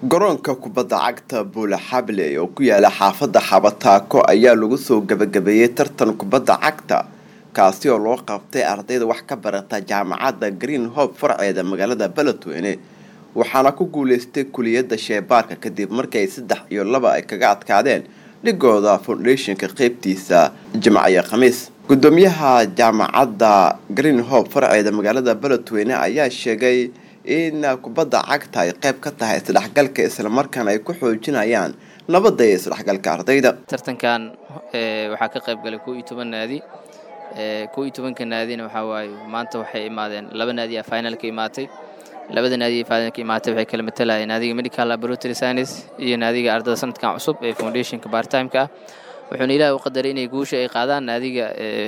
garoonka kubadda cagta buula xable oo ku yaala xaafadda xabataako ayaa lagu soo gabagabeeyey tartan kubadda cagta kaasi oo loo qabtay ardayda wax ka barata jaamacadda green hope farceeda magaalada beledweyne waxaana ku guuleystay kuliyadda sheebaarka kadib markii ay saddex iyo laba ay kaga adkaadeen dhigooda foundationka qeybtiisa jimcayo khamiis gudoomiyaha jaamacadda green hope farceeda magaalada beledweyne ayaa sheegay in kubadda cagta ay qayb ka tahay isdhexgalka islamarkaana ay ku xoojinayaan nabadda iyo isdhexgalka ardayda tartankan waxaa ka qayb galay kow iyo toban naadi kow iyo tobanka naadina waxaa waaye maanta waxay imaadeen laba naadi a finalka imaatay labada naadi ee finalka imaatay waxay kala matalayeen naadiga medical laboratory science iyo naadiga ardada sanadkan cusub ee foundationka bartimeka ah wuxuuna ilaahay u qadaray inay guusha ay qaadaan naadiga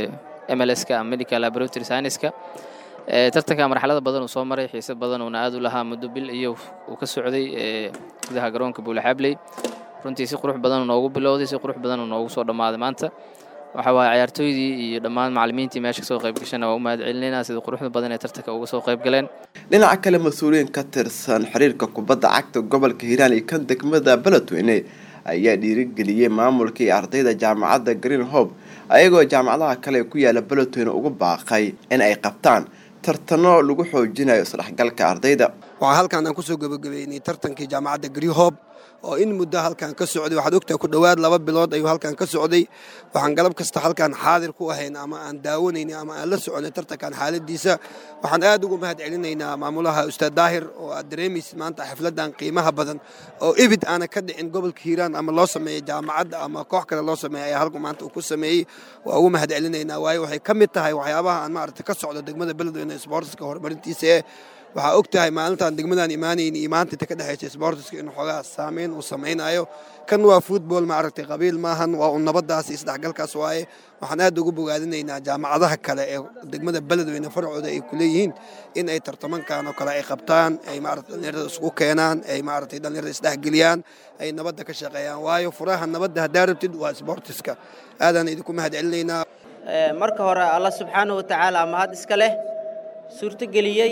mlska medical laboratory scienceska tartanka marxalada badan uu soo maray xiise badan uuna aad u lahaa muddo bil iyo uu ka socday gudaha garoonka buulaxabley runtii si qurux badan noogu bilowday si qurux badan noogu soo dhammaaday maanta waxa waaye ciyaartooydii iyo dhammaan macallimiintii meesha kasoo qayb gashana waa u mahad celinaynaa sida quruxda badan ee tartanka uga soo qayb galeen dhinaca kale mas-uuliyiin ka tirsan xiriirka kubadda cagta gobolka hiiraan iyo kan degmada beledweyne ayaa dhiirigeliyey maamulka iyo ardayda jaamacadda green hope ayagoo jaamacadaha kale ku yaala beledweyne ugu baaqay in ay qabtaan tartano lagu xoojinayo isdhexgalka ardayda waxaa halkaan aan kusoo gebagabeynay tartankii jaamacadda greenhob oo in muddo halkaan ka socday waxaad ogtahay ku dhowaad laba bilood ayuu halkaan ka socday waxaan galab kasta halkaan xaadir ku ahayn ama aan daawanaynay ama aan la soconay tartankan xaaladiisa waxaan aad ugu mahad celinaynaa maamulaha ustaad daahir oo aad dareemaysid maanta xafladan qiimaha badan oo ibid aana ka dhicin gobolka hiiraan ama loo sameeyey jaamacadda ama koox kale loo sameeyey ayaa halku maanta uu ku sameeyey waa ugu mahad celinaynaa waayo waxay ka mid tahay waxyaabaha aan maaragtay ka socdo degmada beledweyne sportska horumarintiisa ee waxaa og tahay maalintaan degmadaan imaanayni iyo maanta inta ka dhexaysa sboortiska in xoogaa saameyn uu samaynayo kan waa futbol maaragtay qabiil maahan waa un nabadaas iyo isdhexgalkaas waaye waxaan aad ugu bogaadinaynaa jaamacadaha kale ee degmada beledweyne farcooda ay ku leeyihiin in ay tartamankan oo kale ay qabtaan ay maarata dhallinyarada isugu keenaan ay maaragtay dhallinyarada isdhexgeliyaan ay nabadda ka shaqeeyaan waayo furaha nabadda haddaa rabtid waa sboortiska aadaan idinku mahad celinaynaa marka hore alla subxaana wa tacaala mahad iska leh suurtogeliyey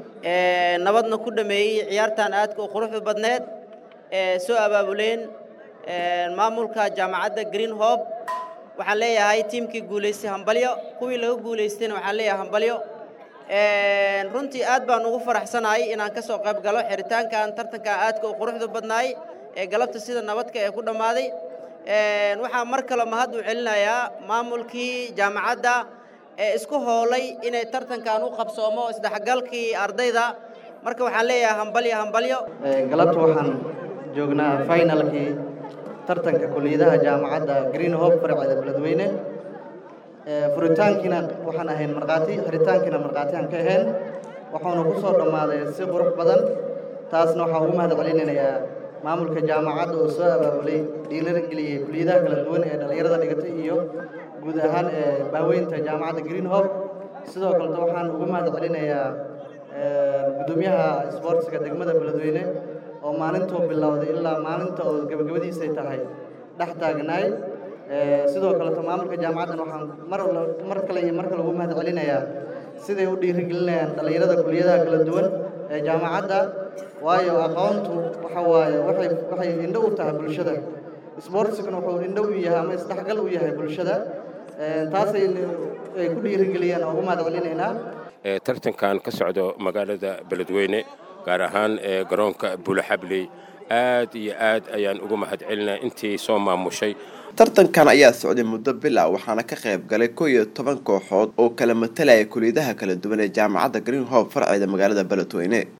nabadna ku dhameeyey ciyaartan aadka u quruxda badneed ee soo abaabuleen maamulka jaamacadda green hope waxaan leeyahay tiimkii guulaystay hambalyo kuwii laga guulaystayna waxaan leeyahay hambalyo runtii aad baan ugu faraxsanahay inaan ka soo qayb galo xiritaankan tartankan aadka u quruxda badnaay ee galabta sida nabadka ee ku dhammaaday waxaan mar kale mahad u celinayaa maamulkii jaamacadda ee isku hoolay inay tartankan u qabsoomo isdhexgalkii ardayda marka waxaan leeyahay hambalyo hambalyo galabta waxaan joognaa finalkii tartanka kuliyadaha jaamacadda green hope farceeda beledweyne furitaankiina waxaan ahayn markhaati xiritaankiina markhaati aan ka ahayn waxauna ku soo dhammaaday si qurux badan taasna waxaan ugu mahad celinayaa maamulka jaamacadda oo soo abaabulay dhiilageliyey kuliyadaha kala duwan ee dhallinyarada dhigatay iyo guud ahaan ee baaweynta jaamacadda green hope sidoo kaleta waxaan ugu mahad celinayaa guddoomiyaha sboortiska degmada beledweyne oo maalintuu bilowday ilaa maalinta oo gabagabadiisay tahay dhex taagnaay sidoo kaleto maamulka jaamacaddan waxaan mar mar kale iyo mar kale ugu mahad celinayaa siday u dhiirigelinayaan dhallinyarada kuliyadaha kala duwan ee jaamacadda waayo aqoontu waxa waaye waxay waxay indho u tahay bulshada sboortiskana wuxuu indho u yahay ama isdhexgal u yahay bulshada taasay ay ku dhiirigeliyaan oo ugu mahad celinaynaa tartankan ka socdo magaalada beledweyne gaar ahaan ee garoonka buulaxabley aad iyo aad ayaan ugu mahad celinaa intii soo maamushay tartankan ayaa socday muddo bil ah waxaana ka qayb galay kow iyo toban kooxood oo kala matalaya kuliyadaha kala duwan ee jaamacadda green hope farceeda magaalada beledweyne